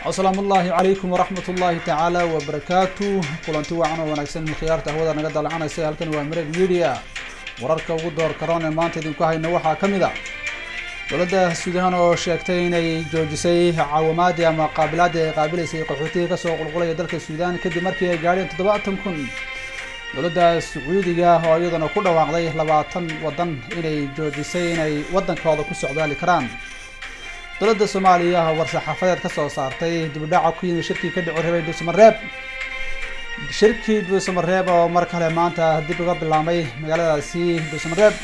asalaamu ullaahi calaykum waraxmat ullaahi tacaala wabarakaatu kulanti wacan oo wanaagsan khiyaarta hawada naga dalacanaysa halkan waa mareeg media wararka ugu door karoon ee maanta idinku hayno waxaa ka mid a dowladda suudaan oo sheegtay inay joojisay caawimaadii ama qaabilaadii ay qaabilaysay qaxootiga kasoo qulqulaya dalka suudaan kadib markii ay gaadheen toddobaatan kun dowladda sacuudiga oo iyaduna ku dhawaaqday labaatan waddan inay joojisay inay waddankooda ku socdaali karaan dowladda soomaaliya war-saxaafadeed ka soo saartay dibudhaca ku yimid shirkii ka dhici rabay dhuusamareeb shirkii dhuusamareeb oo mar kale maanta dib uga bilaabmay magaaladaasi dhuusamareeb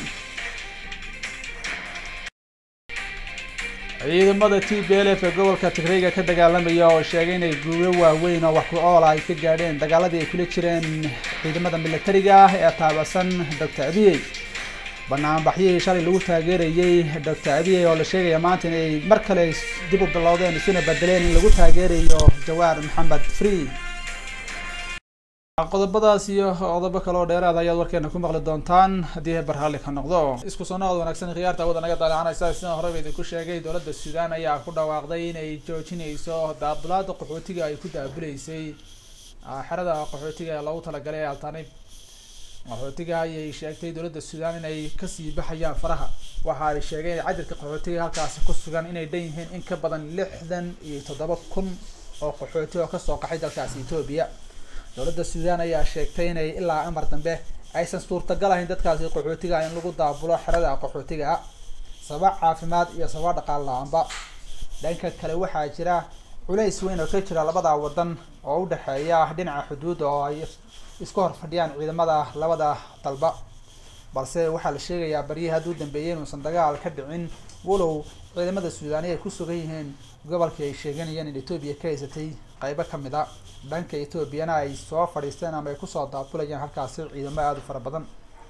ciidamada t b l f ee gobolka tigreyga ka dagaalamaya oo sheegay inay guulo waaweyn oo wax ku oola ay ka gaadheen dagaaladii ay kula jireen ciidamada militariga ah ee taabasan doctor abiyey banaanbaxyihii shalay lagu taageerayey doctor abiyey oo la sheegaya maanta inay mar kale dib u bilowdeen isuna bedeleen in lagu taageerayo jawaar maxamed free qodobadaas iyo qodobo kale oo dheeraad ayaad warkeena ku maqli doontaan haddii barhalli ka noqdo isku soo noqod wanaagsan khiyaarta awada naga dalacanaysa sidaan horeba idinku sheegay dowladda suudaan ayaa ku dhawaaqday inay joojinayso daabulaada qaxootiga ay ku daabuleysay xerada qaxootiga ee loogu talagalay ee altanib qaxootiga ayay sheegtay dowladda suudaan inay kasii baxayaan faraha waxa ay sheegeen in cadirka qaxootiga halkaasi ku sugan inay dhan yihiin in ka badan lixdan iyo toddoba kun oo qaxooti oo kasoo qaxay dalkaasi etoobiya dowladda suudaan ayaa sheegtay inay ilaa amar dambe aysan suurtagal ahayn dadkaasi qaxootiga in lagu daabulo xerada qaxootiga ah sabab caafimaad iyo sabab dhaqaal la-aanba dhanka kale waxaa jira culays weyn oo ka jira labada wadan oo udhexeeya dhinaca xuduudda oo ay isku hor fadhiyaan ciidamada labada dalba balse waxaa la sheegayaa baryihii hadduu dambeeyay inuusan dagaal ka dhicin walow ciidamada suudaani ay ku sugan yihiin gobolkii ay sheeganayeen in etoobiya ka haysatay qeybo kamid a dhanka etoobiyana ay soo fadhiisteen ama ay kusoo daabulayaan halkaasi ciidamo aada u fara badan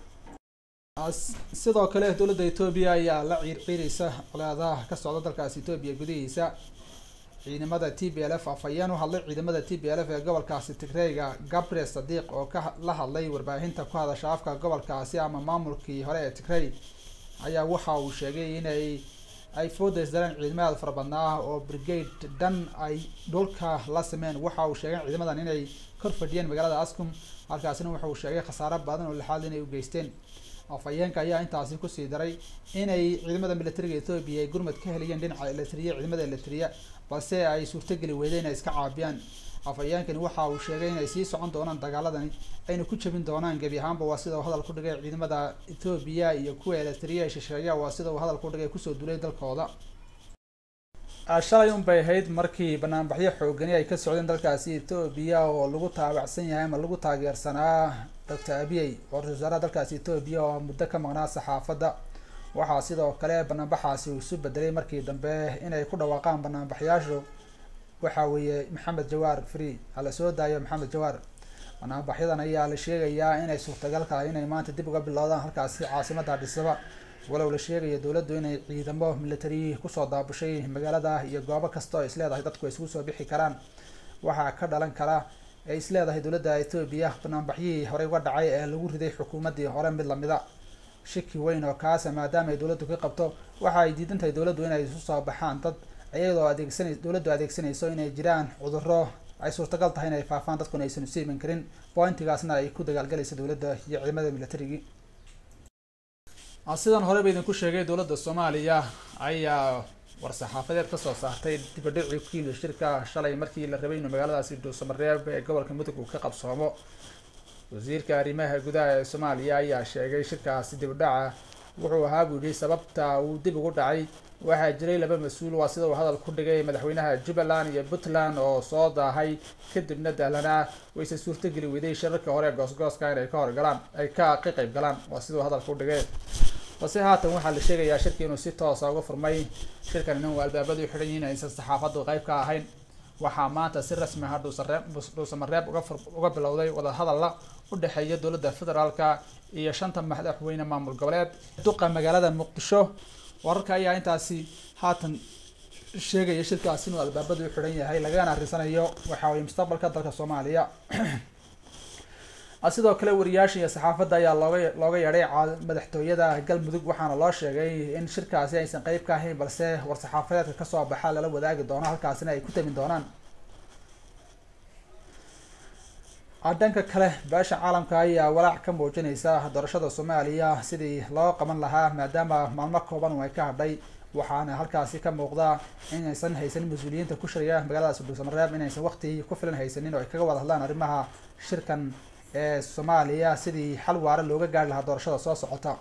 sidoo kale dowladda etoobiya ayaa la ciirciireysa colaadaha ka socda dalkaasi etoobiya gudihiisa ciidamada t b l f afhayeen u hadlay ciidamada t b l f ee gobolkaasi tigreyga gabriel sadiiq oo ka la hadlay warbaahinta ku hadasha afka gobolkaasi ama maamulkii hore ee tigrey ayaa waxa uu sheegay inay ay foodays dareen ciidamada fara badnaa oo brigade dhan ay dhulka la sameyn waxa uu sheegay ciidamadan inay kor fadhiyeen magaalada ascom halkaasina waxa uu sheegay khasaaro badan oo lixaad inay u geysteen afhayeenka ayaa intaasi kusii daray inay ciidamada militariga ethoobia ay gurmad ka helayeen dhinaca eletriya ciidamada eletriya balse ay suurtogeli weydeen inay iska caabiyaan afhayeenkani waxa uu sheegay inay sii socon doonaan dagaaladani ayna ku jabin doonaan gebi ahaanba waa sida uu hadal ku dhigay ciidamada ethoobiya iyo kuwa eletriya ee shisheeya waa sida uu hadal ku dhigay kusoo dulay dalkooda shalay un bay ahayd markii banaanbaxyo xoogani ay ka socdeen dalkaasi ethoobiya oo lagu taabacsan yahay ama lagu taageersanaa doctor abiyey ra-isul wasaaraha dalkaasi ethoobiya oo muddo ka maqnaa saxaafadda waxaa sidoo kale banaanbaxaasi uu isu bedelay markii dambe inay ku dhawaaqaan banaanbaxyaashu waxa weeye maxamed jawaar free hala soo daayo maxamed jawaar banaanbaxyadan ayaa la sheegayaa inay suurtagal tahay inay maanta dib uga bilowdaan halkaasi caasimada dhisaba walow la sheegayo dowladdu inay ciidamo military kusoo daabushay magaalada iyo goobo kasta oo isleedahay dadku ay isugu soo bixi karaan waxaa ka dhalan kara ay isleedahay dowladda etoobiya banaanbaxyihii horey uga dhacay ee lagu riday xukuumaddii hore mid lamida shiki weyn oo kaasa maadaama ay dowladdu ka qabto waxa ay diidan tahay dowladdu inay isu soo baxaan dad iyadoo adeegsanay dowladdu adeegsanayso inay jiraan cudurro ay suurtagal tahay inay faafaan dadkuna aysan isu iman karin pointigaasna ay ku dagaalgalaysa dowladda iyo ciidamada militarigii sidan horeba idinku sheegay dowladda soomaaliya ayaa war-saxaafadeed kasoo saartay dibadhicii ku yimid shirka shalay markii la rabay inuu magaaladaasi dhuusamareeb ee gobolka mudug uu ka qabsoomo wasiirka arrimaha gudaha ee soomaaliya ayaa sheegay shirkaasi dibadhaca wuxuu ahaa buu yihi sababta uu dib ugu dhacay waxaa jiray laba mas-uul waa sida uu hadal ku dhigay madaxweynaha jubbaland iyo puntland oo soo daahay kadibna dahlanaa wayse suurtogeli weyday shirarka hore goosgooska inay ka horgalaan ay ka ka qayb galaan waa sida uu hadal ku dhigay balse haatan waxaa la sheegayaa shirki inuu si toosa uga furmay shirkan inuu albaabadu xidhan yihiin aysan saxaafaddu qayb ka ahayn waxaa maanta si rasmi ah dhuusareeb dhuusamareeb uga uga bilowday wadahadalla u dhexeeya dowladda federaalka iyo shanta madaxweyne maamul goboleed duqa magaalada muqdisho wararka ayaa intaasi haatan sheegaya shirkaas inuu albaabadu u xidhan yahay lagana arisanayo waxa weye mustaqbalka dalka soomaaliya sidoo kale wariyaasha iyo saxaafadda ayaa looga looga yeedhay madaxtooyada galmudug waxaana loo sheegay in shirkaasi aysan qeyb ka ahayn balse war-saxaafadeedka kasoo baxa lala wadaagi doono halkaasina ay ku tamin doonaan dhanka kale beesha caalamka ayaa walaac ka muujinaysa doorashada soomaaliya sidii loo qaban lahaa maadaama maalmo kooban ay ka hadhay waxaana halkaasi ka muuqda inaysan haysanin mas-uuliyiinta ku shiraya magaalada sudhulsamareeb inaysan waqti ku filan haysanin oo ay kaga wada hadlaan arrimaha shirkan ee soomaaliya sidii xal waara looga gaari lahaa doorashada soo socota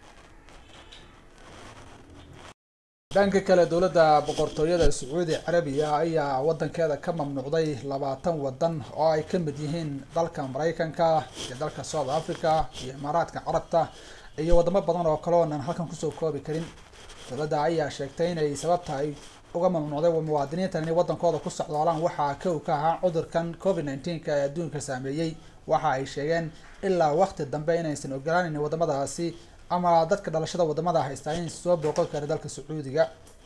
dhanka kale dowladda boqortooyada sacuudi carabiya ayaa wadankeeda ka mamnuucday labaatan wadan oo ay ka mid yihiin dalka maraykanka iyo dalka south africa iyo imaaraadka carabta iyo wadamo badan oo kale oonan halkan kusoo koobi karin dowladda ayaa sheegtay inay sababta ay uga mamnuucday muwaadiniintan inay wadankooda ku socdaalaan waxaa kow ka ahaa cudurkan covid nneteen-ka ee adduunka saameeyey waxa ay sheegeen ilaa waqti dambe inaysan ogolaaneyn wadamadaasi ama dadka dhalashada wadamada haystaa in soo booqan kara dalka sacuudiga